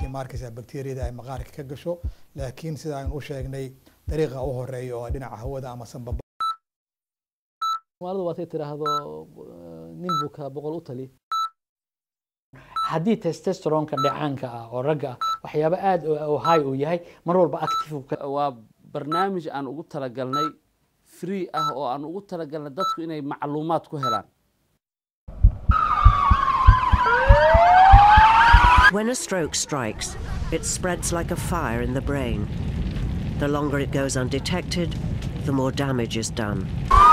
maarkaysa bacteriyada ay maqaarka ka gasho laakiin sida aynu u sheegnay dariiqa u horeeya oo dhinaca hawada ama sanbaba somaalidu waatay tidhaahdo nin buka boqol u tali haddii testosteronka dhacaanka ah oo ragga ah waxyaabo aad oo high uu yahay mar walba active waa barnaamij aan ugu talagalnay free ah oo aan ugu talagalnay dadku inay macluumaad ku helaan When a stroke strikes, it spreads like a fire in the brain. The longer it goes undetected, the more damage is done.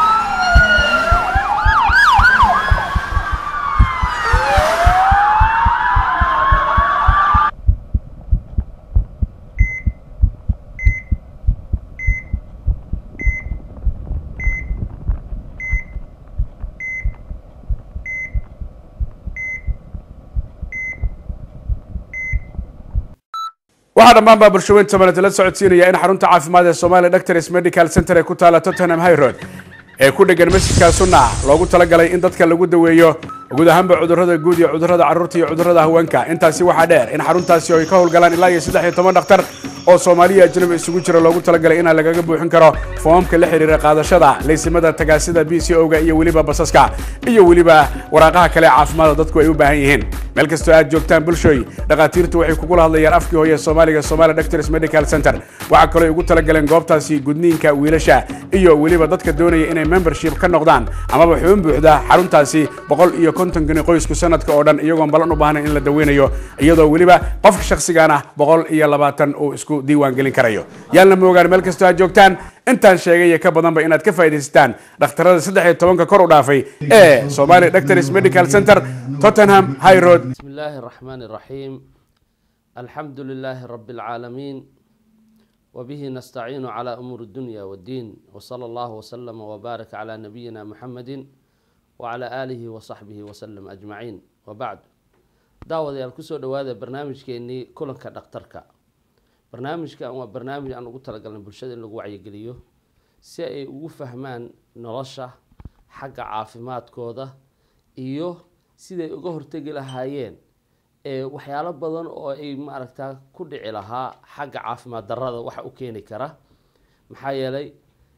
waxaa dhammaan baa bulshaweyn tobaneed la socodsiinaya in xarunta caafimaad ee Somali Doctors Medical Center ee ku taala Tottenham High Road ee ku dhegan masjidka Sunna loogu talagalay in dadka lagu daweeyo guud ahaanba cudurrada guud iyo cudurrada carruurta iyo cudurrada haweenka intaasi waxaa dheer in xaruntaasi ay ka howlgalaan ilaa iyo saddex iyo toban dhakhtar oo Soomaaliya ajnabi isugu jira loogu talagalay in lagaga buuxin karo foomamka la xiriira qaadashada laysimada tagaasida BCO-ga iyo weliba basaska iyo weliba waraaqaha kale ee caafimaadka dadku ay u baahan yihiin meel kastoo aad joogtaan bulshooy dhakhaatiirtu waxay kugula hadlayaan afkii hooye Soomaaliga Somali Doctors Medical Center waxaa kaloo ay ugu talagaleen goobtaasi gudniinka wiilasha iyo weliba dadka doonaya inay membership ka noqdaan amaba xubin buuxda xaruntaasi boqol iyo konton gani qoysku sanadka oo dhan iyagoon balan u baahnayn in la daweynayo iyadoo weliba qofka shakhsigaan ah boqol iyo labaatan uu isku diiwaan gelin karayo yaalna moogaan meel kastoo aad joogtaan intaan sheegay iyo ka badanba inaad ka faa'iidaysataan dhakhtarada saddex iyo tobanka kor u dhaafay ee Somali Doctors Medical Center Tottenham High Road بسم الله الرحمن الرحيم الحمد لله رب العالمين وبه نستعين على أمور الدنيا والدين وصلى الله وسلم وبارك على نبينا محمد وعلى آله وصحبه وسلم أجمعين وبعد دعوة يالكسو دواذا برنامج كيني كلن كدكترك برنامج كان برنامج أنا قلت لك أن برشاد اللي وعي قليو سي وفهمان نرشح حق عافمات كودا إيوه siday uga hortegi lahaayeen ee waxyaalo badan oo ay maaragtaa ku dhici lahaa xagga caafimaad darrada waxa u keeni kara maxaa yeelay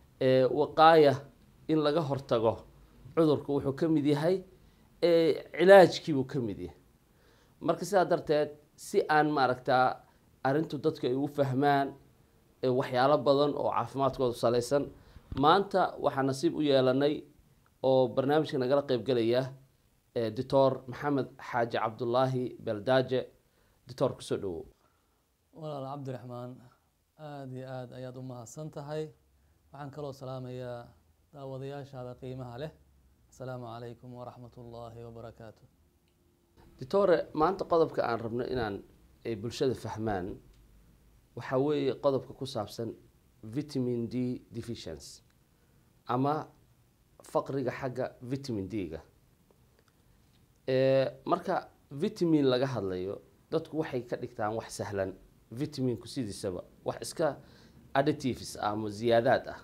waqaaya in laga hortago cudurku wuxuu ka mid yahay cilaajkiibuu ka mid yahay marka sidaa darteed si aan maaragtaa arrintu dadku ay u fahmaan waxyaalo badan oo caafimaadkooda salaysan maanta waxaa nasiib u yeelanay oo barnaamijka nagala qeybgelaya doctor maxamed xaaji cabdulaahi beldaaje doctor kusoo dhawow walaal cabdiraxmaan aada iyo aada ayaad u mahadsan tahay waxaan kaloo salaamayaa daawadayaashaada qiimaha leh asalaamu calaykum waraxmat ullaahi wabarakaatu doctore maanta qodobka aan rabno inaan ay bulshada fahmaan waxaa weeye qodobka ku saabsan vitamin d deficiency ama faqriga xagga vitamin d-ga marka vitamin laga hadlayo dadku waxay ka dhigtaan wax sahlan vitaminku sidiisaba wax iska additives ah ama ziyaadaad ah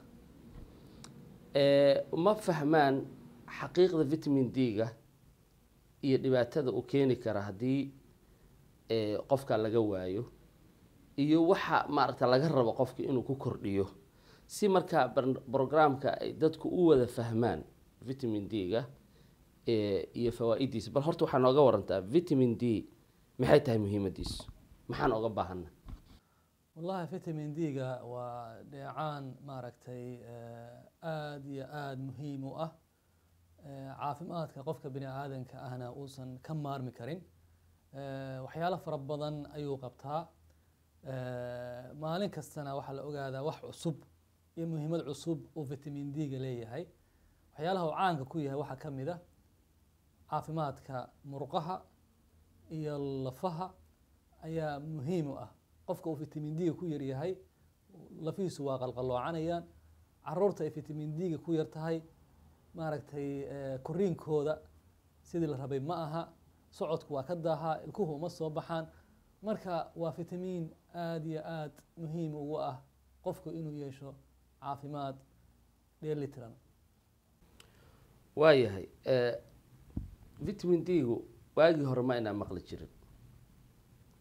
ma fahmaan xaqiiqda vitamin d-ga iyo dhibaatada uu keeni kara haddii qofka laga waayo iyo waxa maaragta laga rabo qofka inuu ku kordhiyo si markaa brograamka ay dadku u wada fahmaan vitamin d-ga iyo fawaa-idiisa bal horta waxaa nooga warantaa vitamin d maxay tahay muhiimadiisu maxaan oga baahana wallahi vitamin d-ga waa dheecaan maaragtay aada iyo aada muhiim u ah caafimaadka qofka bini aadanka ahna uusan ka maarmi karin waxyaalo fara badan ayuu qabtaa maalin kastana waxaa la ogaadaa wax cusub iyo muhiimad cusub uu vitamin d-ga leeyahay waxyaalaha uu caanka ku yahay waxaa ka mid a caafimaadka murqaha iyo lafaha ayaa muhiim u ah qofka uu vitamin d-ga ku yaryahay lafihiisu waa qalqalloocanayaan caruurta ay vitamin d-ga ku yar tahay maaragtay koriinkooda sidii la rabay ma aha socodku waa ka daahaa ilkuhu uma soo baxaan marka waa vitamin aada iyo aada muhiim ugu ah qofku inuu yeesho caafimaad dheelitiran waayahay vitamin d-gu waagii hore ma inaa maqli jirin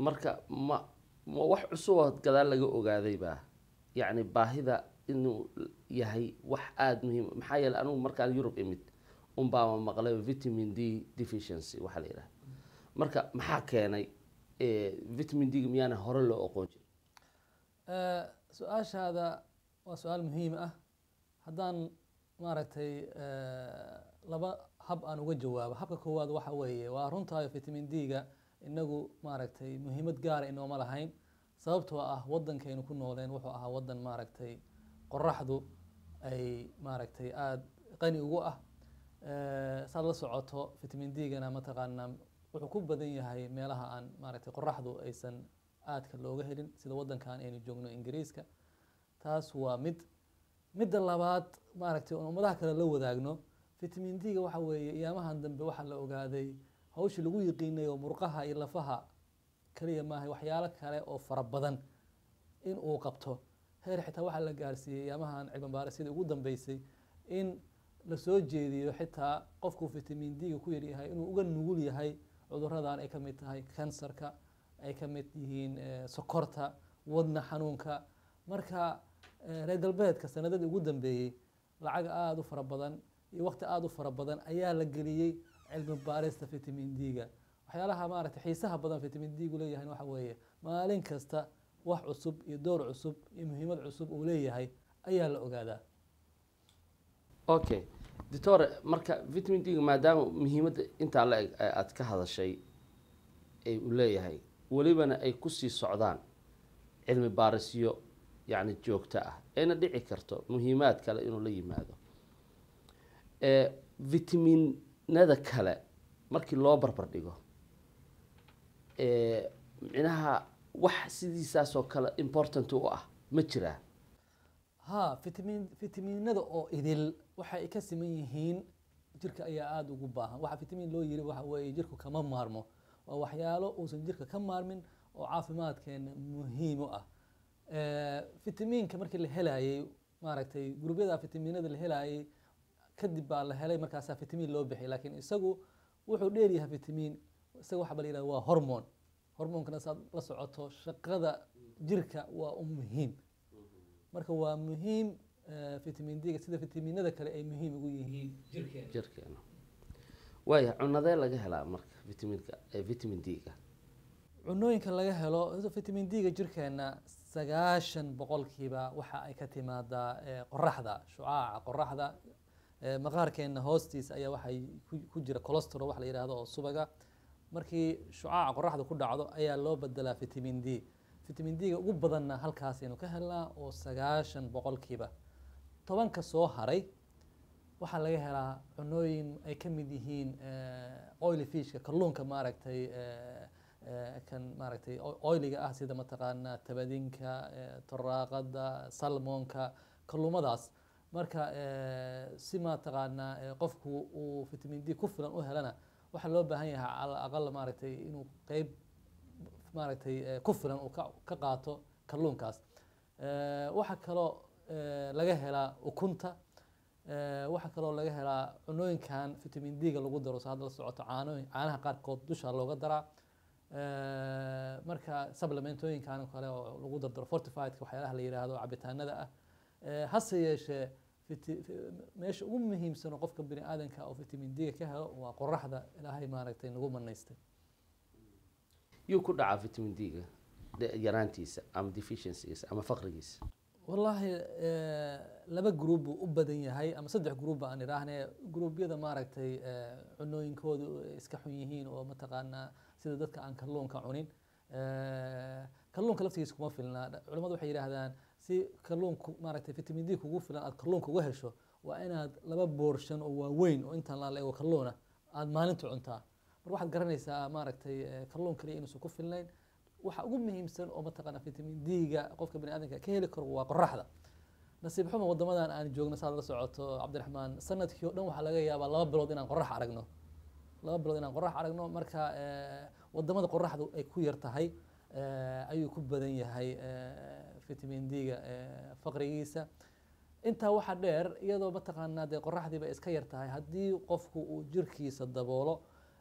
marka ma ma wax cusub oo gadaal laga ogaaday baa yacni baahida inuu yahay wax aada muhiim maxaa yeeley anigu markaan yurub imid unbaama maqlay vitamin d deficiency waxaa la yidhaha marka maxaa keenay eh, vitamin d miyaana hore loo oqoon jirin Eh, su-aashaada waa su-aal muhiim ah haddaan maaragtay eh, laba hab aan uga jawaabo habka koowaad waxa weeye waa runtaayo vitamin d-ga inagu maaragtay muhiimad gaara inooma lahayn sababtoo ah wadankaynu ku nooleen wuxuu ahaa wadan maaragtay qoraxdu ay maaragtay aada qani ugu ah Eh, saad la socoto vitamin d-gana mataqaanaa wuxuu ku badan yahay meelaha aan maaragtay qoraxdu aysan aadka looga helin sida wadankan aynu joogno ingiriiska taas waa mid midda labaad maaragtay oon ummadaha kale la wadaagno vitamin d-ga waxa weeye iyaamahan dambe waxaa la ogaaday hawshii lagu yiqiinay oo murqaha iyo lafaha kaliya maahay waxyaalo kale oo fara badan in uu qabto heer xitaa waxaa la gaarsiiyey iyaamahan cilmi baarisyada ugu dambeysay in lasoo jeediyo xitaa qofku vitamin d-ga ku yaryahay inuu uga nugul yahay cuduradan ay ka mid tahay kansarka ay ka mid yihiin eh, sokorta wadna xanuunka marka eh, reer galbeedka sanadadii ugu dambeeyey lacag aada u fara badan iyo waqti aada u fara badan ayaa la geliyey cilmi baarista vitamin d-ga waxyaalaha maaragtay xiisaha badan vitamin d-gu leeyahay waxa weeye maalin kasta wax cusub iyo door cusub iyo muhiimad cusub uu leeyahay ayaa la ogaadaa okay doctore marka vitamin d maadaama muhiimadda intaa la eg ee aada ka hadashay ay u leeyahay welibana ay kusii socdaan cilmi baarisyo yacni joogto ah ayna dhici karto muhiimaad kale inuu la yimaado ee vitaminada kale markii loo barbar dhigo ee micnaha wax sidiisaasoo kale important u ah ma jiraa ha vitamin vitaminada oo idil waxa ay ka siman yihiin jirka ayaa aada ugu baahan waxa vitamin loo yiri waxa weeye jirku kama maarmo waa waxyaalo uusan jirka ka maarmin oo caafimaadkeena muhiim u ah Eh, vitaminka markii la helayay maaragtay gurubyada vitaminada la helayay kadib baa la helay markaasaa vitamin loo bixiyay laakiin isagu wuxuu dheeryahay vitamin isaga waxa ba la yidhahda waa hormone hormonkana saad la socoto shaqada jirka waa u muhiim marka waa muhiim eh, vitamin d-ga sida vitaminada kale ay muhiim ugu yihiin jirkeena jirkeena waaya cunadee laga helaa marka vitaminka ee vitamin d-ga cunooyinka laga helo horta vitamin d-ga jirkeena sagaashan boqolkiiba waxa ay ka timaadaa eh, qoraxda shucaaca qoraxda Eh, maqaarkeena hoostiisa ayaa waxay ku- ku jira cholesterol wax la yidhaahdo oo subaga markii shucaaca qoraxda ku dhacdo ayaa loo bedelaa vitamin d vitamin d-ga ugu badanna halkaasaynu ka helnaa oo sagaashan boqolkiiba tobanka soo haray waxaa laga helaa cunooyin ay ka mid yihiin eh, oily fishka kalluunka maaragtay eh, eh, kan maaragtay o- oiliga ah sida mataqaanaa tabadinka eh, toraaqada salmonka kalluumadaas marka eh, si mataqaanaa eh, qofku uu vitamin d ku filan u helana waxaa loo baahan yahay cala aqal maaragtay inuu qeyb maaragtay eh, ku filan uu ka ka qaato kalluunkaas Eh, waxaa kaloo eh, laga helaa ukunta Eh, waxaa kaloo laga helaa cunooyinkan vitamin d-ga lagu daro so hadda la socoto caano caanaha qaarkood dusha looga daraa Eh, marka supplementooyinkan oo kale oo lagu dardaro fortifiedka waxyaalaha la yidhaahdo cabitaanada ah Eh, hase yeeshee viti- vi- meesha ugu muhiimsan oo qofka bini aadanka oo vitamin d-ga ka helo waa qoraxda ilaahay maaragtay nagu manaystay yuu ku dhacaa vitamin d-ga de- yaraantiisa ama deficiencygiisa ama faqrigiisa wallaahi eh, laba gruub buu u badan yahay ama saddex gruub ba aan idhaahne gruubyada maaragtay eh, cunooyinkoodu ay iska xun yihiin oo mataqaanaa sida dadka aan kalluunka cunin Eh, kalluunka laftigiisa kuma filna Dha- culimmadu waxay yidhaahdaan si kalluunku maaragtay vitamin d kugu filan aad kalluunka uga hesho waa inaad laba boorshan oo waaweyn oo intaan la eego kalluuna aad maalinta cuntaa mar waxaad garanaysaa maaragtay eh, kalluun kaliya inuusan ku filnayn waxa ugu muhiimsan oo mataqaana vitamin d-ga qofka bani aadamka ka heli karo waa qoraxda nasiib xumo wadamadan aan joogno saad la socoto cabdiraxmaan sanadkii oo dhan waxaa laga yaabaa laba bilood inaan qorax aragno laba bilood inaan qorax aragno marka eh, wadamada qoraxdu ay ku yar tahay eh, ayuu ku badan yahay eh, vitamin d-ga eh, faqrigiisa intaa waxaa dheer iyadoo mataqaanaa dee qoraxdiiba iska yar tahay haddii qofku uu jirkiisa daboolo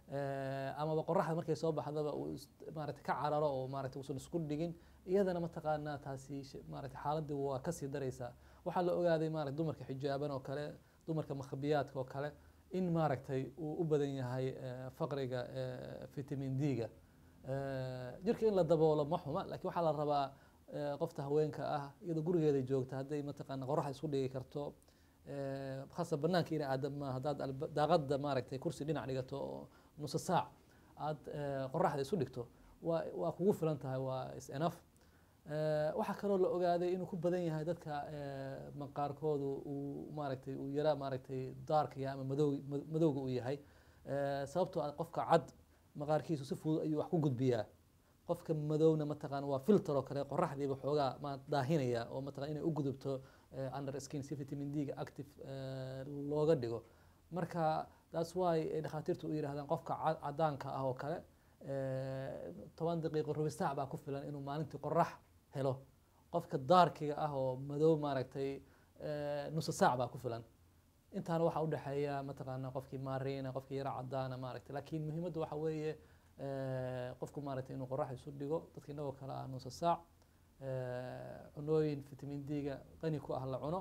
eh, amaba qoraxda markay soo baxdaba uu is- maaragtay ka cararo oo maaragtay uusan isku dhigin iyadana mataqaanaa taasi sh- maaragtay xaaladii waa kasii daraysaa waxaa la ogaaday maaragtay dumarka xijaaban oo kale dumarka makhabiyaadka oo kale in maaragtay uu u badan yahay eh, faqriga eh, vitamin d-ga Eh, jirka in la daboolo ma xuma laakiin waxaa la rabaa eh, qofta haweenka ah iyadoo gurigeeda joogta hadday mataqaana qoraxda isku dhigi karto eh, khasa banaanka inay aada ma haddaad alba- daaqada maaragtay kursi dhinac dhigato oo nusa saac aad eh, qoraxda isu dhigto waa waa kugu filan tahay waa is enough Eh, waxaa kaloo la ogaaday inuu ku badan yahay dadka eh, maqaarkoodu uu maaragtay uu yara maaragtay daarkaya ama madow ma- madowga uu yahay Eh, sababtoo ah qofka cad maqaarkiisu si fudud ayuu wax ku gudbiyaa qofka madowna mataqaana waa filter oo kale qoraxdiiba xoogaa ma daahinaya oo mataqana inay u gudubto eh, under skin si vitamin d-ga active eh, looga dhigo marka that's why ay dhakhaatiirtu u yidhahdaan qofka ca- cadaanka ah oo kale eh, toban daqiiqo rubi saac baa ku filan inuu maalintii qorax helo qofka daarkiga ah oo madow maaragtay eh, nusa saac baa ku filan intaana waxaa udhexeeya mataqaana qofkii maariina qofkii yara cadaana maaragtay laakiin muhiimaddu waxa weeye eh, qofku maaragtay inuu qorax isu dhigo dadka inagoo kale ah nusa saac eh, cunooyin vitamin d-ga qani ku ah la cuno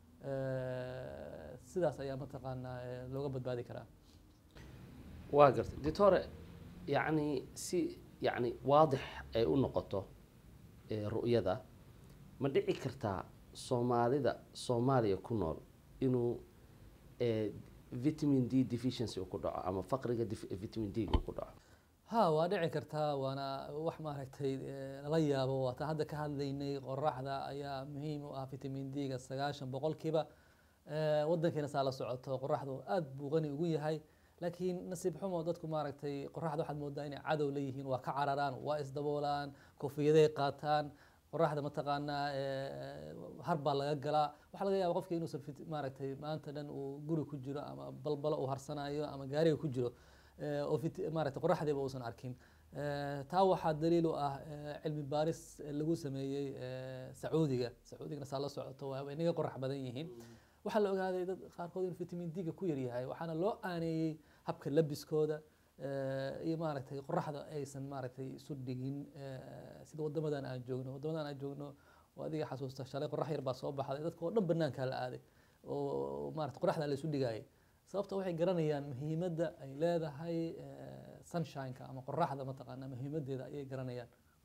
eh, sidaas ayaa mataqaanaa eh, looga badbaadi karaa waa gartay doctore yacni si yacni waadix ay u noqoto ee ru'yada ma dhici kartaa soomaalida soomaaliya ku nool inuu ee, vitamin d deficiency uu ku dhaco ama faqriga dif- vitamin d uu ku dhaco ha waa dhici kartaa waana wax maaragtay eh, lala yaabo waataan hadda ka hadlaynay qoraxda ayaa muhiim u ah vitamin d-ga sagaashan boqolkiiba Eh, wadankeena saa la socoto qoraxdu aad buu qani ugu yahay laakiin nasiib xumo dadku maaragtay qoraxda waxaad moodaa inay cadow leeyihiin waa ka cararaan waa isdaboolaan kofiyaday qaataan qoraxda mataqaanaa eh, har baa laga galaa waxaa laga yaaba qofka inuusan fit- maaragtay maanta dhan uu guri ku jiro ama balbalo uu harsanayo ama gaariga ku jiro eh, oo fit- maaragtay qoraxdiiba uusan arkin Eh, taa waxaa daliil u ah eh, cilmi baaris eh, lagu sameeyey eh, sacuudiga sacuudigana saa la socoto waa way inaga qorax badan yihiin waxaa la ogaaday dad qaarkood inuu vitamin d-ga ku yaryahay waxaana loo aaneeyey habka labiskooda eh, iyo maaragtay qoraxda aysan maaragtay isu dhigin eh, sida wadamadan aan joogno wadamadan aan joogno oo adiga xasuusta shalay qorax yar baa soo baxday dadka oo dhan banaankaa la aaday oo maaragtay qoraxda la isu dhigayay sababta waxay garanayaan muhiimadda ay leedahay eh, sunshine-ka ama qoraxda mataqaana muhiimadeeda ayay garanayaan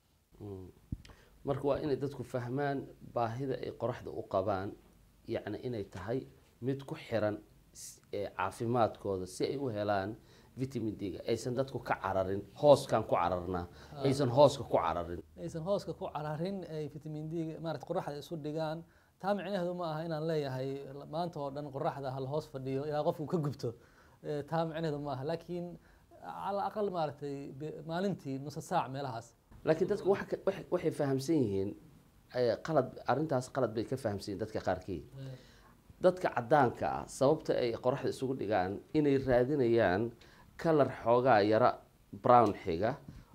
Mm. marka waa inay dadku fahmaan baahida ay qoraxda u qabaan yacni inay tahay mid ku xiran s- ee caafimaadkooda si ay u helaan vitamin d-ga aysan dadku ka cararin hooskan ku cararnaa aysan hooska ku cararin aysan hooska ku cararin ay vitamin d maarata qoraxda isu dhigaan taa micnaheedu ma aha inaan leeyahay maanta oo dhan qoraxda hal hoos fadhiyo ilaa qofku ka gubto Eh, taa micnaheedu ma aha laakiin cala aqal maaragtay be- maalintii nusa saac meelahaas laakiin dadku waxa ka- waxay- waxay fahamsan yihiin eh, qalad arrintaas qalad bay ka fahamsan yihiin dadka qaarkii dadka cadaanka ah sababta ay qoraxda isugu dhigaan inay raadinayaan kalar xoogaa yara brown xiga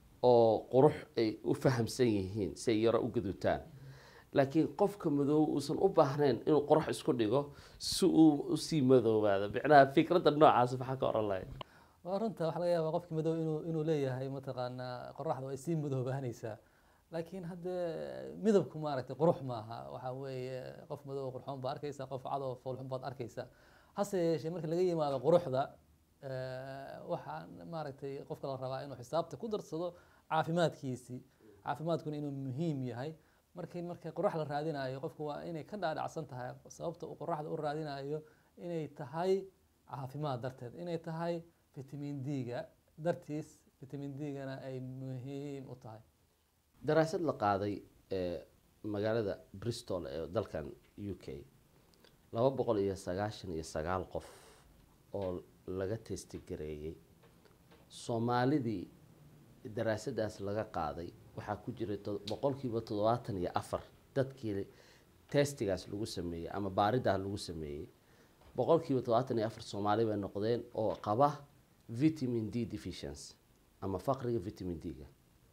oo qurux ay u fahamsan yihiin si ay yaro u gaduutaan laakiin qofka madow uusan u baahnayn inuu qorax isku dhigo si uu usii madoobaado micnaha fikradda noocaas maxaa ka oran lahay waa runta waxaa laga yaabaa qofki madow inuu inuu leeyahay mataqaanaa qoraxdu ay sii madoobaanaysaa laakiin hadde midabku maaragtay qurux maaha waxaa weeye qof madow qurxoon baad arkaysaa qof cadoo foolxun baad arkaysaa hase yeeshee marka laga yimaado quruxda eh, waxaa maaragtay qofka la rabaa inuu xisaabta ku darsado caafimaadkiisii caafimaadkuna inuu muhiim yahay markii marka qorax la raadinayo qofku waa inay ka dhaadhacsan tahay sababta uu qoraxda u raadinayo inay tahay caafimaad darteed inay tahay vitamin d-ga dartiis vitamin d-gana ay muhiim u tahay daraasad la qaaday ee magaalada bristol ee dalkan u k laba boqol iyo sagaashan iyo sagaal qof oo laga testigareeyey soomaalidii daraasadaas laga qaaday waxaa ku jiray to- boqolkiiba toddobaatan iyo afar dadkii testigaas lagu sameeyey ama baaridaas lagu sameeyey boqolkiiba toddobaatan iyo afar soomaali bay noqdeen oo qaba vitamin d deficiency ama faqriga vitamin d-ga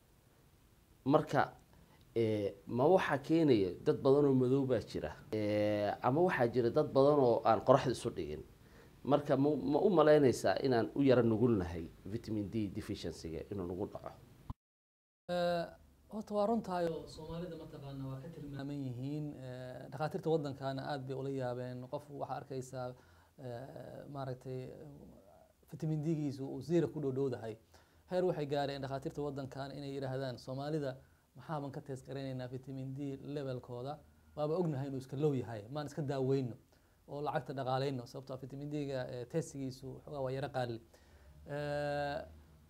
marka eh, ma waxaa keenaya dad badan oo madow baa jira Eh, ama waxaa jira dad badan oo aan qoraxda isu dhigin marka ma ma u malaynaysaa inaan u yara nugulnahay vitamin d deficiencyga inuu nagu dhaco Eh, horta waa runtahay oo soomaalida mataqaana waa ka tilmaaman yihiin eh, dhakhaatiirta waddankana aad bay ula yaabeen qof waxaa arkaysaa eh, maaragtay vitamin d-giisu uu zero ku dhowdhowdahay heer waxay gaareen dhakhaatiirta waddankan inay yidhaahdaan soomaalida maxaaban ka tees garanaynaa vitamin d levelkooda waaba ognahay inuu iska low yahay maan iska daaweyno oo lacagta dhaqaaleyno sababtoo ah vitamin d-ga eh, testigiisu xoogaa waa yaro qaali Eh,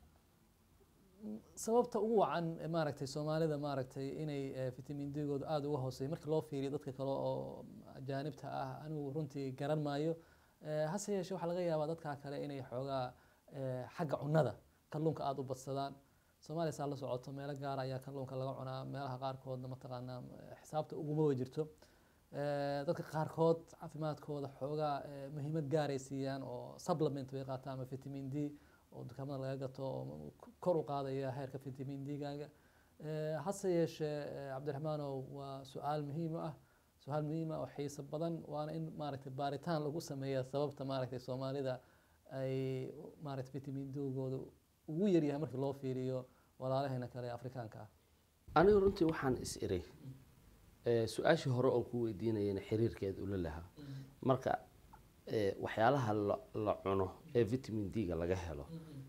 sababta ugu wacan eh, maaragtay soomaalida maaragtay inay eh, vitamin d-gooda aada uga hooseeyo markii loo fiiriyo dadka kale oo ajaanibta ah anigu runtii garan maayo Eh, hase yeeshee waxaa laga yaabaa dadkaa kale inay xoogaa eh, xagga cunnada kalluunka aada u badsadaan soomaaliya saa la socoto meelo gaar ayaa kalluunka laga cunaa meelaha qaarkoodna mataqaanaa eh, xisaabta uguma wa jirto Eh, dadka qaarkood caafimaadkooda xoogaa eh, muhiimad gaaray siiyaan oo supplement bay qaataan ama vitamin d oo dukaamada laga gato oo kor u qaadaya heerka vitamin d-gaaga Eh, hase yeeshee eh, cabdiraxmaanow waa su-aal muhiim ah su-aal muhiim ah oo xiiso badan waana in maaragtay baaritaan lagu sameeya sababta maaragtay soomaalida ay maaragtay vitamin d-gooda ugu yaryahay markii loo fiiriyo walaalaheena kale ee afrikaanka ah anigu runtii waxaan is iri eh, su-aashii hore oon ku weydiinayana xiriirkeeda ula lahaa marka eh, waxyaalaha la, la cuno ee vitamin d-ga laga helo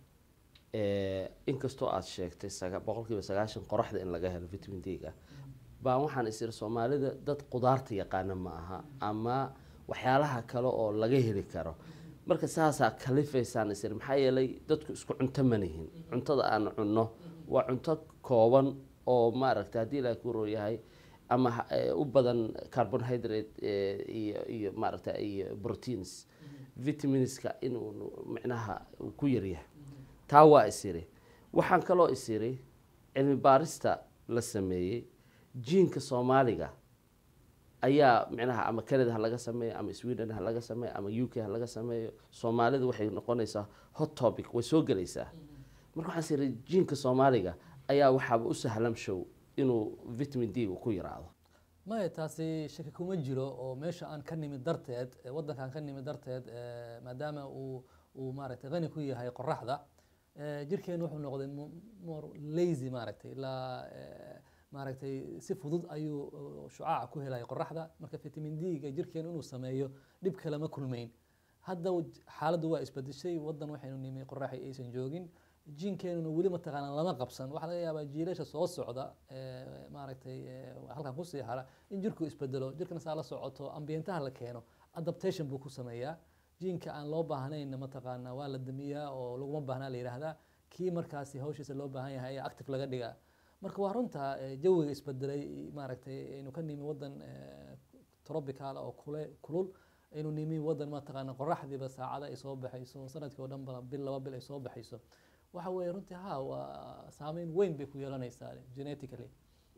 eh, inkastoo aada sheegtay saga- boqolkiiba sagaashan qoraxda in laga helo vitamin d-ga baan waxaan is iri soomaalida dad qudaarta yaqaana ma aha ama waxyaalaha kale oo laga heli karo marka saasaa kalifaysaan is iri maxaa yeelay dadku isku cunto ma nihin cuntada aan cunno waa cunto kooban oo maaragta haddii ilaahay ku rooyahay ama ha- eh, u badan carbohydrate eh, iyo iyo maaragta iyo proteins vitaminska inuu micnaha uu ku yaryahay taa waa isiri waxaan kaloo isiri cilmi baarista la sameeyey jiinka soomaaliga ayaa micnaha ama canada ha laga sameeyo ama sweden ha laga sameeyo ama u k ha laga sameeyo soomaalida waxay noqonaysaa hot topic way soo gelaysaa marka waxaan isiri jiinka soomaaliga ayaa waxaaba u sahlan show inuu vitamin d ku yaraado maya taasi shaki kuma jiro oo meesha aan ka nimid darteed eh, waddankaan ka nimid darteed eh, maadaama uu uu maaragtay qani ku yahay qoraxda eh, jirkeenu wuxuu noqday mo- more lazy maaragtay ilaa eh, maaragtay si fudud ayuu uh, shucaaca ku helaya qoraxda marka vitamin d-ga jirkeenu inuu sameeyo dhib kale ma kulmayn hadda waj- xaaladdu waa isbedeshay waddan waxaynu nimi qoraxi aysan joogin jiinkeenuna weli mataqaanaa lama qabsan waxaa laga yaabaa jiilasha soo socda ee, maaragtay ee, halkan kusii hara in jirku isbedelo jirkana saa la socoto ambientaha la keeno adaptation buu ku sameeyaa jiinka aan loo baahnayn mataqaanaa waa la damiyaa oo laguma baahnaa la yidhaahdaa kii markaasi hawshiisa loo baahan yahay ayaa active laga dhigaa marka waa runta ee, jawiga isbedelay maaragtay aynu ka nimi waddan ee, tropical oo kule kulul aynu nimi waddan mataqaana qoraxdiiba saacada ay soo baxayso sanadkii oo dhan ba bil laba bil ay soo baxayso waxa weeye runtii ha waa saameyn weyn bay ku yeelanaysaa genetically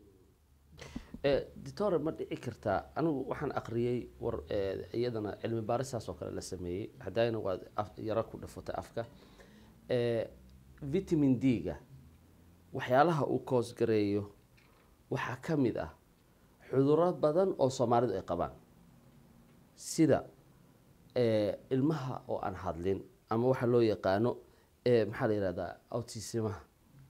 Eh, doctor ma dhici kartaa anigu waxaan aqriyey war eh, iyadana cilmi baaristaas oo kale la sameeyey hadayna waad af- yaro ku dhafatay afka Eh, vitamin d-ga waxyaalaha uu koosgareeyo waxaa ka mid ah cuduro badan oo soomaalidu ay qabaan sida eh, ilmaha oo aan hadlin ama waxa loo yaqaano eh, maxaa la yihahdaa autismaha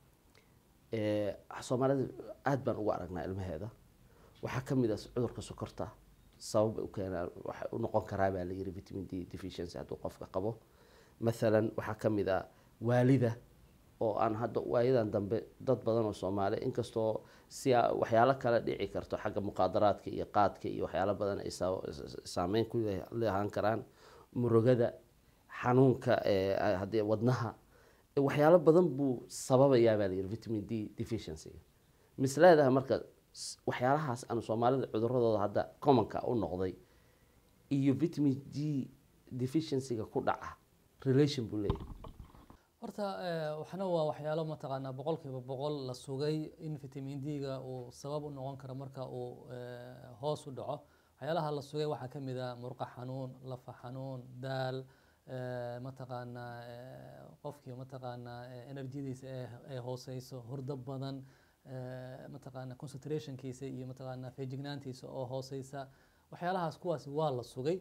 Eh, soomaalida aada baan ugu aragnaa ilmaheeda waxaa ka mid ah cudurka sokorta sabab u keenaa waxa u noqon karaa baa la yiri vitamin d deficiency hadduu qofka qabo mathalan waxaa ka mid ah waalida oo aan hadda waayadan dambe dad badan oo soomaali inkastoo si a- waxyaalo kale dhici karto xagga muqaadaraadka iyo qaadka iyo waxyaalo badan ay saa- saameyn ku le- leehan karaan murugada xanuunka ee haddii wadnaha waxyaalo badan buu sababayaa baa layidhi vitamin d deficiency mis leedahay marka s- waxyaalahaas aan soomaalida cuduradooda hadda commonka u noqday iyo vitamin d deficiencyga ku dhaca relation buu leeyahay horta eh, waxna waa waxyaalo mataqaanaa boqolkiiba boqol la sugay in vitamin d-ga uu sabab u noqon karo marka uu eh, hoos u dhaco waxyaalaha la sugay waxaa ka mid ah murqa xanuun lafa xanuun daal eh, mataqaanaa eh, qofkii mataqaanaa eh, energyadiisa ee ay hooseyso hurdo badan eh, mataqaanaa concentrationkiisa iyo mataqaanaa feejignaantiisa oo hooseysa waxyaalahaas kuwaasi waa la sugay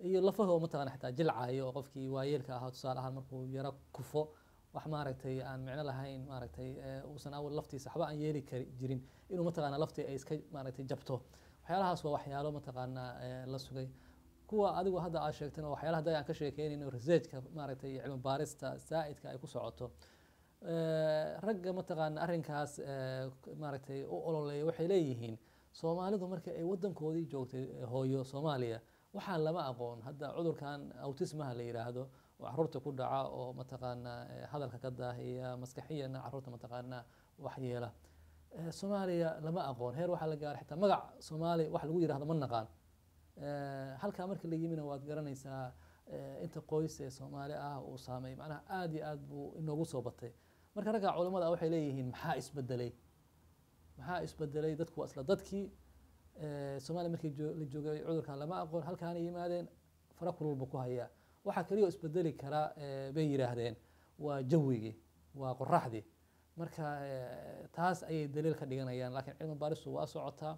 iyo lafaha oo mataqana xitaa jilcayo oo qofkii waayeelka ahaa tusaale ahaan markuu yaro kufo wax maaragtay aan micno lahayn maaragtay eh, uusan awal laftiisa waxba aan yeeli kari jirin inuu mataqaana laftii ay iska maaragtay jabto waxyaalahaas waa waxyaalo mataqaana eh, la sugay kuwa adigu hadda aad sheegtana waa waxyaalaha hadda aan ka sheekeynayno researchka maaragtay cilmi baarista zaa'idka ay ku socoto Eh, ragga mataqaana arrinkaas eh, k- maaragtay u ololeeya waxay leeyihiin soomaalidu markii ay wadankoodii joogtay eh, hooyo soomaaliya waxaan lama aqoon hadda cudurkan autismaha la yidhaahdo oo caruurta ku dhaca oo mataqaana eh, hadalka ka daahiya maskaxiyana caruurta mataqaana waxyeela Eh, soomaaliya lama aqoon heer waxaa la gaaray xitaa magac soomaali wax lagu yidhahdo ma naqaan Eh, halkaa marka la yimina waad garanaysaa eh, inta qoys ee soomaali ah uu saameey macnaha aad iyo aad buu inoogu soo batay marka ragga culimmada ah waxay leeyihiin maxaa isbedelay maxaa isbedelay dadku waa isla dadkii Eh, soomaaliya markii joo- la joogay cudurkan lama aqoon halkaana yimaadeen fara kululba ku hayaa waxaa kaliya oo isbedeli kara eh, bay yidhaahdeen waa jawigii waa qoraxdii marka eh, taas ayay daliil ka dhiganayaan laakiin cilmi baaristu waa socotaa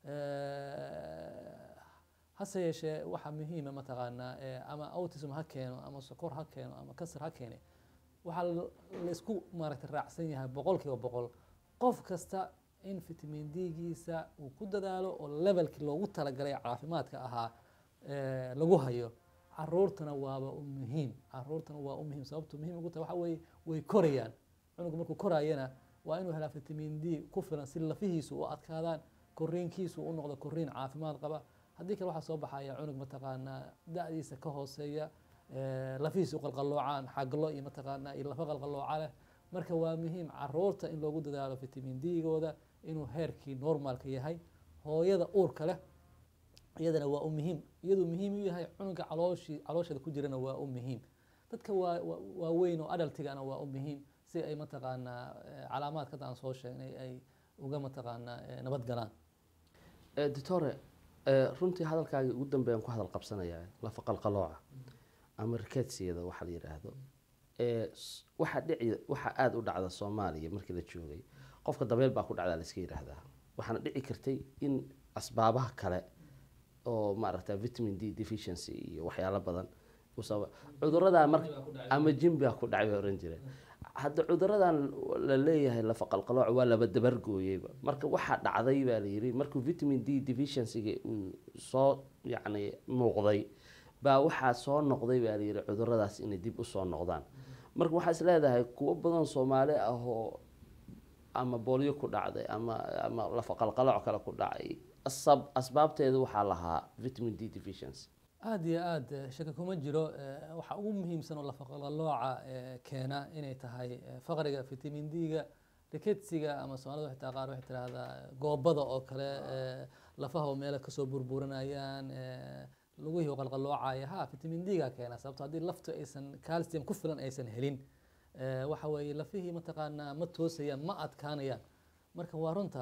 Eh, hase yeeshee waxaa muhiima mataqaanaa eh, ama autism ha keeno ama sokor ha keeno ama kasar ha keene waxaa la- la isku maaragtay raacsan yahay boqol kiiba boqol qof kasta in vitamin d-giisa uu ku dadaalo oo levelkii loogu talagalay caafimaadka ahaa eh, lagu hayo caruurtana waaba u muhiim caruurtana waa u muhiim sababtu muhiim ugu tahay waxa weeye way korayaan cunugu markuu koraayana waa inuu helaa vitamin d ku filan si lafihiisu u adkaadaan koriinkiisu u noqdo koriin caafimaad qaba haddii kale waxaa soo baxaya cunug mataqaanaa da-diisa ka hooseeya eh, lafihiisu qalqaloocaan xaglo iyo mataqaanaa iyo lafa qalqalooca leh marka waa muhiim caruurta in loogu dadaalo vitamin d-gooda inuu heerkii normalka yahay hooyada uurka leh iyadana waa u muhiim iyaduu muhiim u yahay cunuga calooshii caloosheeda ku jirana waa u muhiim dadka waa waa- waaweyn oo adaltigana waa u muhiim si ay mataqaanaa eh, calaamaadka hadda aan soo sheegnay ay uga mataqaanaa eh, nabad galaan Eh, doctore eh, runtii hadalkaagii ugu dambeeyaan ku hadal qabsanayaa lafa qalqalooca ama rikeedsiyada waxa la yidhaahdo Eh, s- waxaa dhici waxaa aada u dhacda soomaaliya markii la joogay qofka dabeel baa ku dhacdaa la iska yidhaahdaa waxaana dhici kartay in asbaabaha kale oo maaragta vitamin d deficiency iyo waxyaalo badan uu sababa cuduradaa mar ama jimbaa ku dhacay baa oran jireen hadda cuduradan la leeyahay lafa qalqalooc waa laba dabargooyeyba marka waxaa dhacday baa la yidhi markuu vitamin d deficiencyga uu soo yacni muuqday baa waxaa soo noqday baa la yidhi cuduradaas inay dib usoo noqdaan marka waxaa is leedahay kuwo badan soomaali ah oo ama boolyo ku dhacday ama ama lafa qalqalooc kale ku dhacay asab asbaabteedu waxaa lahaa vitamin d deficiency aad iyo aad eh, shaki kuma jiro eh, waxa ugu muhiimsan oo lafaqalooca eh, keena inay tahay eh, faqriga vitamin d-ga riketsiga ama soomaalida xitaa qaar waxay tidhaahdaa goobada oo kale eh, lafaha oo meelo kasoo burburanayaan eh, lugihii oo qalqaloocaya ha vitamin d-ga keena sababto haddii laftu aysan calcium ku filan aysan helin eh, waxa weeye lafihii mataqaanaa ma toosayaan ma adkaanayaan marka waa runta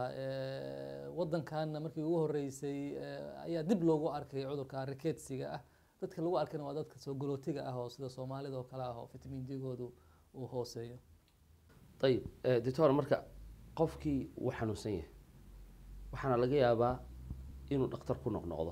eh, wadankaana markii ugu horeysay eh, ayaa dib loogu arkay cudurka riketsiga ah dadka lagu arkayna waa dadka soo galootiga ah oo sida soomaalida oo kale ah oo vitamin d-goodu uu hooseeyo ayib eh, doctor marka qofkii wuu xanuunsan yahay waxaana laga yaabaa inuu dhakhtar ku noqnoqdo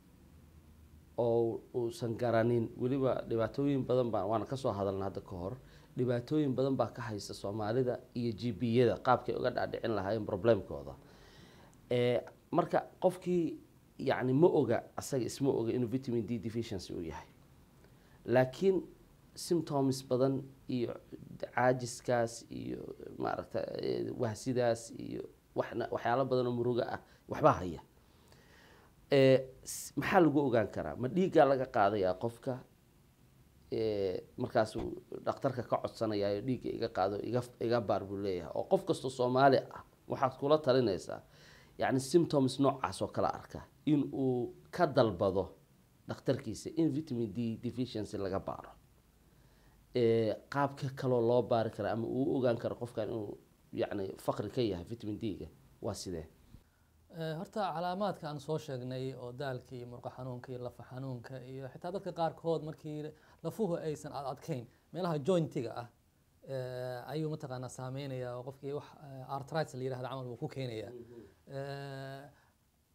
oo uusan garanin weliba dhibaatooyin badan baa waana kasoo hadalna hadda ka hor dhibaatooyin badan baa ka haysta soomaalida iyo gbiyada qaabkay uga dhaadhicin lahaayeen problemkooda Eh, marka qofkii yacni ma oga asaga isma oga inuu vitamin d deficiency uu yahay laakiin symptoms badan iyo caajiskaas iyo maaragta eh, wahsidaas iyo waxna waxyaalo badan oo muruga ah waxbaa haya Eh, s- maxaa lagu ogaan karaa ma dhiiggaa laga qaadayaa qofka Eh, markaasuu dhakhtarka ka codsanayaa dhiigga iga qaado iga iga baar buu leeyahay oo qof kastoo soomaali ah waxaad kula talinaysaa yacni symptoms noocaas oo kala arka in uu ka dalbado dhakhtarkiisa in vitamin d deficiency laga baaro Eh, qaabka kaloo loo baari kara ama uu u ogaan karo qofkan inuu yacni faqri ka yahay vitamin d-ga waa sidee Eh, horta calaamaadka aan soo sheegnay oo daalka iyo murqo xanuunka iyo lafa xanuunka iyo xitaa dadka qaarkood markii lafuhu aysan ad adkayn meelaha jointiga ah eh, ayuu mataqaanaa saameynaya oo qofkii wax eh, arthritis la yirahdo camal buu ku keenaya Eh,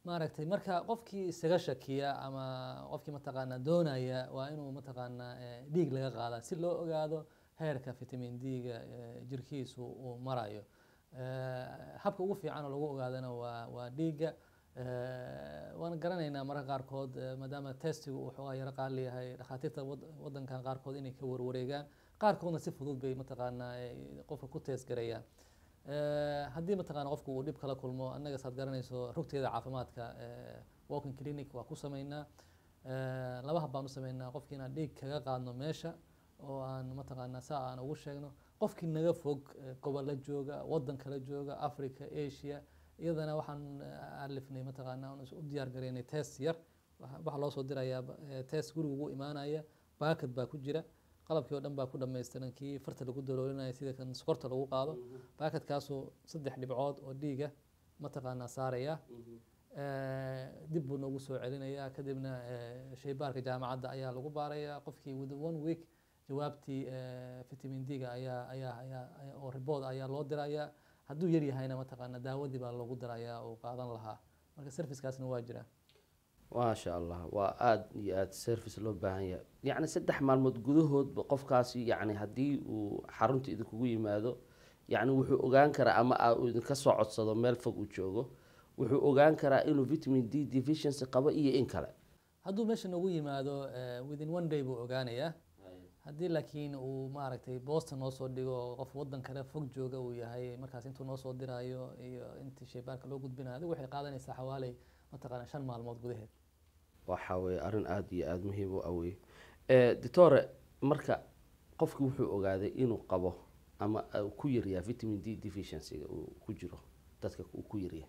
maaragtay marka qofkii isaga shakiya ama qofkii mataqaanaa doonaya waa inuu mataqaanaa eh, dhiig laga qaadaa si loo ogaado heerka vitamin d-ga eh, jirkiisu uu marayo Eh, habka ugu fiican oo lagu ogaadana waa waa dhiigga Eh, waan garanaynaa mararka qaarkood eh, maadaama testigu uu xoogaa yaro qaali yahay dhakhaatiirta wad- wadankan qaarkood inay ka warwareegaan qaarkoodna si fudud bay mataqaanaa eh, qofka ku test garayaan Eh, haddii mataqaana qofku uu dhib kala kulmo annaga saad garanayso rugteeda caafimaadka eh, walking clinic waa ku sameynaa Eh, laba hab baan u sameynaa qofkii inaan dhiig kaga qaadno meesha oo aan mataqaanaa saa aan ugu sheegno qofkii naga fog eh, gobolla jooga wadan kala jooga africa asia iyadana waxaan eh, alifnay mataqaanaa aan is- u diyaar garaynay test yar waxa waxaa loo soo dirayaa ba- eh, test guriga ugu imaanaya baakad baa ku jira qalabkii oo dhan baa ku dhamaystiran kii farta lagu daloolinaya sida kan sokorta lagu qaado baakadkaasoo saddex dhibcood oo dhiiga mataqaanaa saaraya Eh, dib buu noogu soo celinayaa kadibna eh, shaybaarka jaamacadda ayaa lagu baarayaa qofkii within one week jawaabtii eh, vitamin d-ga ayaa ayaa ayaa ayaa- oo ribood ayaa loo dirayaa hadduu yar yahayna mataqaana daawadii baa loogu dirayaa oo qaadan lahaa marka servicekaasna waa jira maasha allah waa aada iyo aada service loo baahan yahay yacni saddex maalmood gudahoodba qofkaasi yacni haddii uu xarunta idinkugu yimaado yacni wuxuu ogaan karaa ama aa uu idinka soo codsado meel fog uu joogo wuxuu ogaan karaa inuu vitamin d deficiency qabo iyo in kale hadduu meesha noogu yimaado eh, within one day buu ogaanayaa haddii laakiin uu maaragtay boosta noo soo dhigo oo qof wadan kale fog jooga uu yahay markaas intuu noo soo dirayo iyo intii shaybaarka loo gudbinayo adigu waxay qaadanaysaa xawaaley mataqaana shan maalmood gudaheed waxa weeye arrin aada iyo aada muhiim u awey doctore marka qofki wuxuu ogaaday inuu qabo ama uu ku yaryahay vitamin d deficiencyga uu ku jiro dadka uu ku yaryahay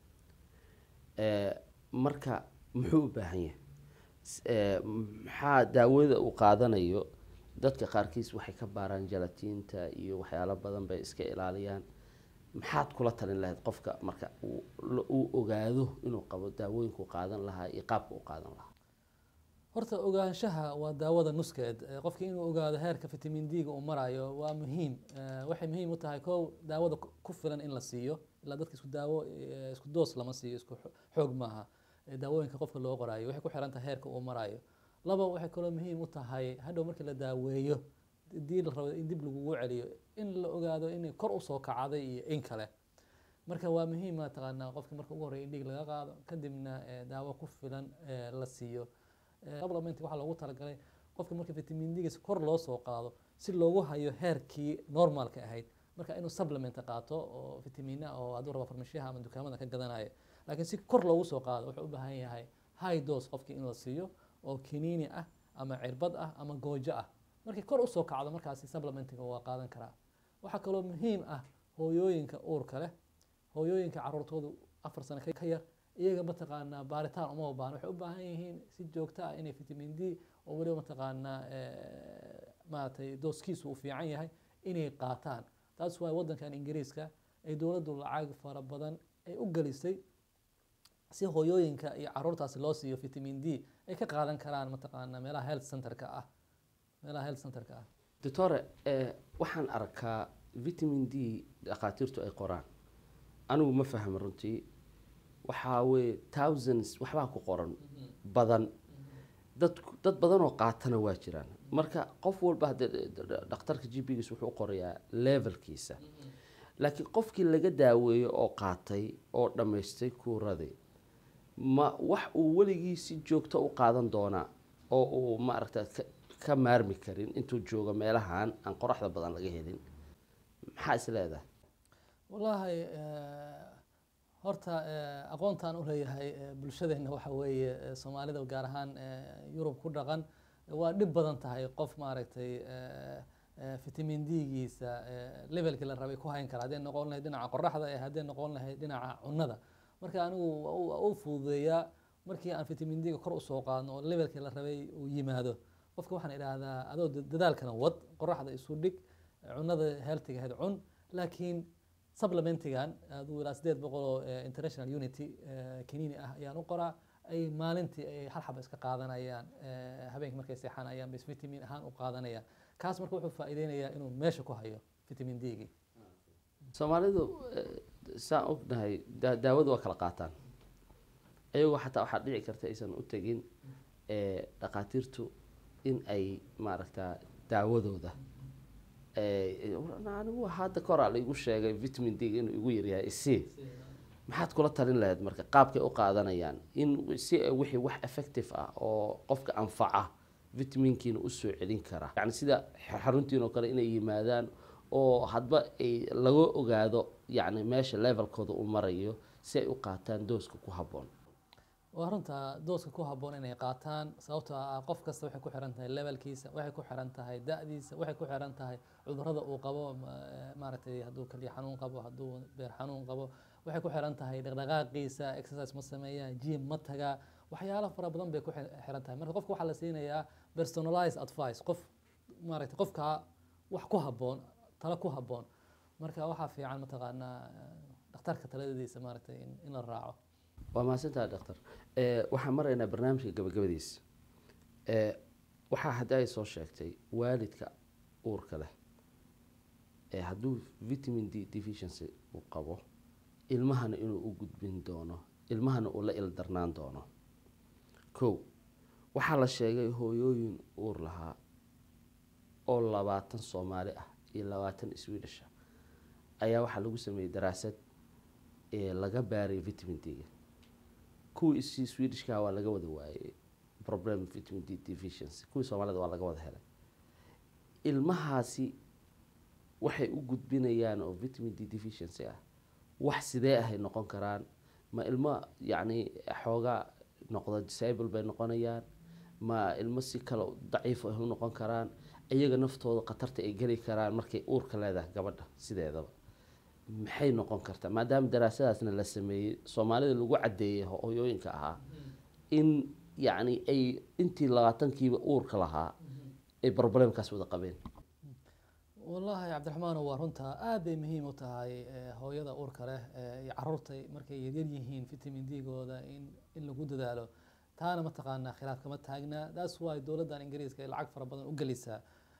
Eh, marka muxuu u baahan yahay S- eh, maxaa daawada uu qaadanayo dadka qaarkiis waxay ka baaraan jalatiinta iyo waxyaalo badan bay iska ilaaliyaan maxaad kula talin lahayd qofka marka uu la- uu ogaado inuu qabo daawooyinkuu qaadan lahaa iyo qaabka uu qaadan lahaa horta ogaanshaha waa daawada nuskeed Eh, qofki inuu ogaado heerka vitamin d-ga uu marayo waa muhiim Eh, waxay muhiim u tahay kow daawada ku- ku filan in la siiyo ilaa dadka isku daawo eh, isku doos lama siiyo isku xo- xoog maaha Eh, daawooyinka qofka loo qorayo waxay ku xiran tahay heerka uu marayo laba waxay kaloo muhiim u tahay hadhow markii la daaweeyo dii la rabo in dib lagugu celiyo in la ogaado inay kor usoo kacday iyo in kale marka waa muhiim mataqaanaa qofki marka ugu horreya in dhiig laga qaado kadibna eh, daawo ku filan eh, la siiyo Eh, supplement waxaa loogu talagalay qofka marka vitamin d-giisa kor loo soo qaado si loogu hayo heerkii normalka ahayd marka inuu supplement qaato oo vitamina oo hadduu rabo farmashiyaha ama dukaamada ka gadanayo laakiin si kor loogu soo qaado wuxuu u baahan yahay high dose qofkii in la siiyo oo kiniini ah ama cirbad ah ama goojo ah markii kor usoo kacdo markaasi supplementiga waa qaadan karaa waxaa kaloo muhiim ah hooyooyinka uurka leh hooyooyinka caruurtoodu afar sano ka ka yar iyaga mataqaanaa baaritaan uma baahna waxay u baahan yihiin si joogto ah inay vitamin d oo weliba mataqaanaa eh, maaragtay dooskiisu uu fiican yahay inay qaataan taas waay wadankan ingiriiska ay dowladdu lacag fara badan ay u gelisay si hooyooyinka iyo caruurtaasi loo siiyo vitamin d ay ka qaadan karaan mataqaanaa meelaha health centerka ah meelaha health centerka ah doctore eh, waxaan arkaa vitamin d dhakhaatiirtu ay qoraan anigu ma fahmo runtii waxaa weye thousands waxbaa ku qoran badan dad dad badan oo qaatana waa jiraan marka qof walba haddee dhakhtarka g p giis wuxuu u qorayaa levelkiisa laakiin qofkii laga daaweeyo oo qaatay oo dhammaystay kuuradii ma wax uu weligii si joogto u qaadan doonaa oo uu maaragta ka, ka maarmi karin intuu joogo meelahan aan qoraxda badan laga helin maxaa is leedahay wallaahi eh, horta eh, aqoontaan u leeyahay eh, bulshadeenna waxa weeye eh, soomaalida gaar ahaan eh, yurub ku dhaqan waa dhib badan tahay qof maaragtay eh, eh, vitamin d-giisa eh, levelkii la rabay ku hayn kara hadday noqon lahayd dhinaca qoraxda ee hadday noqon lahayd dhinaca cunnada marka anigu waa u- waa u fududeeyaa markii aan vitamin d-ga kor usoo qaadno oo levelkii la rabay uu yimaado qofka waxaan idhaahdaa adoo da- dadaalkana wad qoraxda isu dhig cunnada healthiga ahayd cun laakiin supplementigan aduu ilaa sideed boqol oo eh, international unity eh, kiniini ah ayaan u qoraa ay maalintii ay hal xaba iska qaadanayaan eh, habeenkii markay seexanayaan bas vitamin ahaan u qaadanayaan kaas marka wuxuu faa'iideynayaa inuu meesha ku hayo vitamin d-gii soomaalidu eh, saan ognahay da- daawadu waa kala qaataan ayagoo xataa waxaa dhici karta aysan u tegin eh, dhakhaatiirtu in ay maaragta daawadooda eh, anigu hadda koraa laigu sheegay vitamin d inuu igu yaryahay c maxaad kula talin lahayd marka qaabkay u qaadanayaan in si ay wixii wax effective ah oo qofka anfaca vitaminkiina usoo celin kara yani sida xaruntiin oo kale inay yimaadaan oo hadba ay laga ogaado yani meesha levelkooda u marayo si ay u qaataan dooska ku habboon waa runta dooska ku habboon inay qaataan sababtoo ah qof kasta waxay ku xiran tahay levelkiisa waxay ku xiran tahay da-diisa waxay ku xiran tahay cudurrada uu qabo ma- maaragtay hadduu kaliya xanuun qabo hadduu beer xanuun qabo waxay ku xiran tahay dhaqdhaqaaqiisa exercise ma sameeyaa gym ma tagaa waxyaalo fara badan bay ku xi- xiran tahay marka qofka waxaa la siinayaa personalized advice qof maaragtay qofka wax ku habboon talo ku habboon marka waxaa fiican mataqaanaa eh, dhakhtarka taladiisa maaragtay in, in la raaco waa mahadsantaha doctor Eh, waxaan maraynaa barnaamijka gabagabadiisa Eh, waxaa hadda ay soo sheegtay waalidka uurka leh ee hadduu vitamin d deficiency uu qabo ilmahana inuu u gudbin doono ilmahana uu la ildarnaan doono kow waxaa la sheegay hooyooyin uur lahaa oo labaatan soomaali ah iyo labaatan swedish ah ayaa waxaa lagu sameeyey daraasad ee laga baaray vitamin d-ga kuwii isi swedishka waa laga wada waayey problem vitamin d deficiency kuwii soomaalida waa laga wada helay ilmahaasi waxay u gudbinayaan oo vitamin d deficiency ah wax sidee ahay noqon karaan ma ilmo yacni xoogaa noqda disable bay noqonayaan ma ilmo si kale daciif ah u noqon karaan iyaga naftooda khatarta ay geli karaan markay uurka leedahay gabadha sideedaba maxay noqon kartaa maadaama daraasadaasna la sameeyey soomaalida lagu caddeeyey hooyooyinka ahaa in yacni ay intii labaatankiiba uurka lahaa ay problemkaas wada qabeen wallaahi cabdiraxmaano waa runta aad bay muhiim u tahay eh, hooyada uurka leh eh, iyo caruurta markay yaryar yihiin vitamin d-gooda in in lagu dadaalo taana mataqaanaa khilaaf kama taagna that's why dowladdan ingiriiska ay lacag fara badan u gelisaa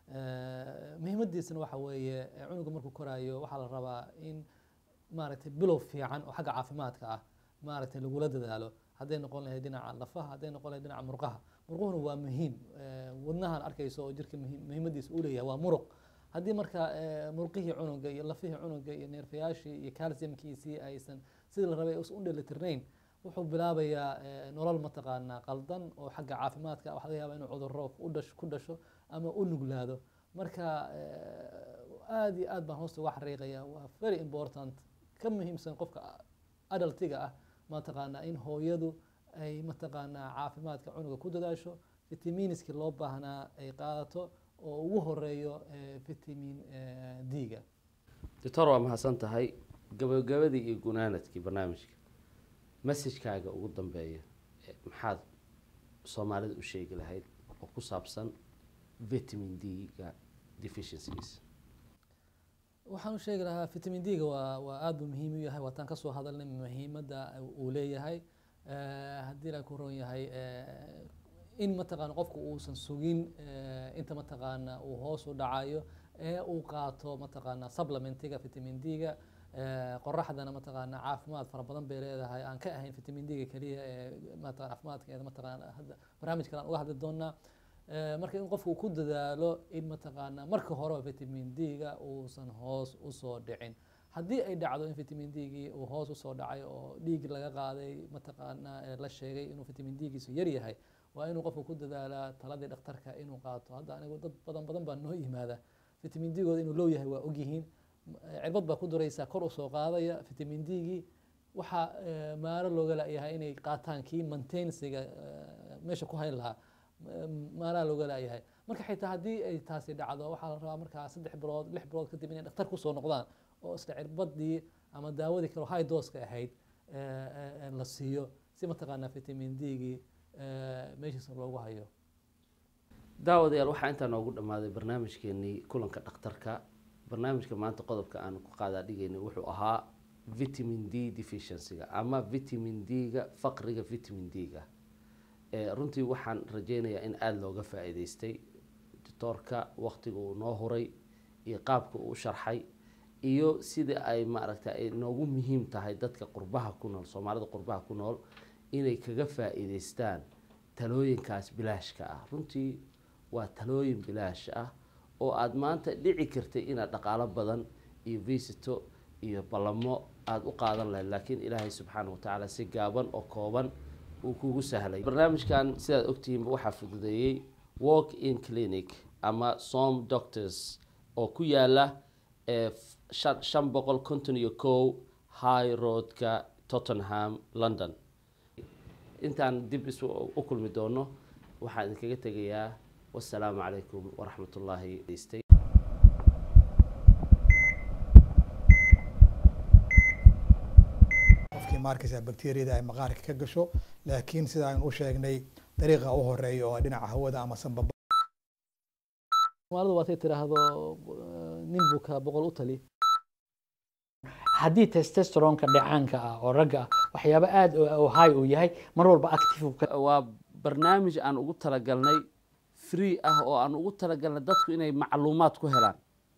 Eh, muhiimadiisana waxa weeye eh, cunuga markuu koraayo waxaa la rabaa in maaragtay bilow fiican oo xagga caafimaadka ah maaragtay lagula dadaalo hadday noqon lahayd dhinaca lafaha hadday noqon lahayd dhinaca murqaha murquhuna waa muhiim Eh, wadnahan arkayso oo jirka muhiim- muhiimadiisa uu leeyahay waa muruq haddii marka eh, murqihii cunuga iyo lafihii cunuga iyo neerfayaashii iyo calciumkiisii aysan sidii la rabay usan u dheelitirnayn wuxuu bilaabayaa eh, nolol mataqaanaa qaldan oo xagga caafimaadka ah. waxaa laga yaabaa inuu cudurro u dhasho ku dhasho ama u nuglaado marka eh, aad iyo aad baan hoosta uga xariiqaya waa very important ka muhiimsan qofka adultiga ah mataqaanaa in hooyadu ay mataqaanaa caafimaadka cunuga ku dadaasho vitaminiskii loo baahnaa ay qaadato oo ugu horeeyo eh, vitamin eh, d-ga doctor waa mahadsan tahay gabagabadii iyo gunaanadkii barnaamijka messajkaaga ugu dambeeya eh, maxaad soomaalida u sheegi lahayd oo ku saabsan vitamin d-ga deficiencies waxaan u sheegi lahaa vitamin d-ga waa waa aad buu muhiim u yahay waataan kasoo hadalnay muhiimadda uu leeyahay Eh, haddii la ku ron yahay eh, in mataqaana qofku uusan sugin eh, inta mataqaana uu hoos u dhacayo ee uu qaato mataqaana supplementiga vitamin d-ga Eh, qoraxdana mataqaana caafimaad fara badan bay leedahay aan ka ahayn vitamin d-ga keliya ee mataqana caafimaadkeeda mataqaana hadda barnaamij kale aan uga hadli doonaa Eh, marka in qofku ku dadaalo in mataqaana marka hore vitamin d-ga uusan hoos usoo dhicin haddii ay dhacdo in vitamin d-gii uu hoos usoo dhacay oo dhiig laga qaaday mataqaana eh, la sheegay inuu vitamin d-giisu yar yahay waa inuu qofku ku dadaalaa taladii dhakhtarka inuu qaato hadda anigu dad badan badan baa noo yimaada vitamin d-gooda inuu low yahay waa ogyihiin Eh, cirbad baa ku duraysa kor usoo qaadaya vitamin d-gii waxaa eh, maaro looga layahay inay qaataan kii maintensiga eh, meesha ku hayn lahaa maaraa looga laayahay marka xitaa haddii ay taasi dhacdo waxaa la rabaa markaa saddex bilood lix bilood kadib inay dhakhtar kusoo noqdaan oo isla cirbadii ama daawadii kale high doseka ahayd eh, eh, eh, la siiyo si mataqaanaa vitamin d-gii eh, meeshiisa loogu hayo daawadayaal waxaa intaa noogu dhammaaday barnaamijkeenii kulanka dhakhtarka barnaamijka maanta qodobka aan ku qaadaa dhigayna wuxuu ahaa vitamin d deficiencyga ama vitamin d-ga faqriga vitamin d-ga Eh, runtii waxaan rajeynayaa in aada looga faa-iideystay doctoorka waqtiga uu noo huray iyo qaabka uu u sharxay iyo sida ay maaragta ay noogu muhiim tahay dadka qurbaha ku nool soomaalida qurbaha ku nool inay kaga faa-iideystaan talooyinkaas bilaashka ah runtii waa talooyin bilaash ah oo aada maanta dhici kartay inaad dhaqaalo badan iyo visito iyo ballamo aada u qaadan lahayd laakiin ilaahay subxaana watacaala si gaaban oo kooban uu kugu sahlay barnaamijkan sidaad ogtihiinba waxaa fududeeyey walk in clinic ama som doctors oo ku yaala ee shan boqol konton iyo kow high roadka tottenham london intaan dib is u kulmi doono waxaan idinkaga tegayaa wasalaamu calaykum waraxmat ullaahi stay qofkii maarkaysa bakteriyada ay maqaarka ka gasho laakiin sida aynu u sheegnay dariiqa u horeeya oo dhinaca hawada ama sanbaba somaalidu waatay tiraahdo nin buka boqol u tali haddii testosteronka dhacaanka ah oo ragga ah waxyaabo aada oo high uu yahay mar walba active waa barnaamij aan ugu talagalnay free ah oo aan ugu talagalnay dadku inay macluumaad ku helaan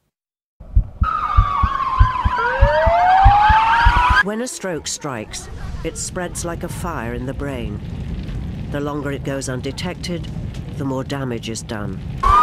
When a stroke strikes, it spreads like a fire in the brain. The longer it goes undetected, the more damage is done.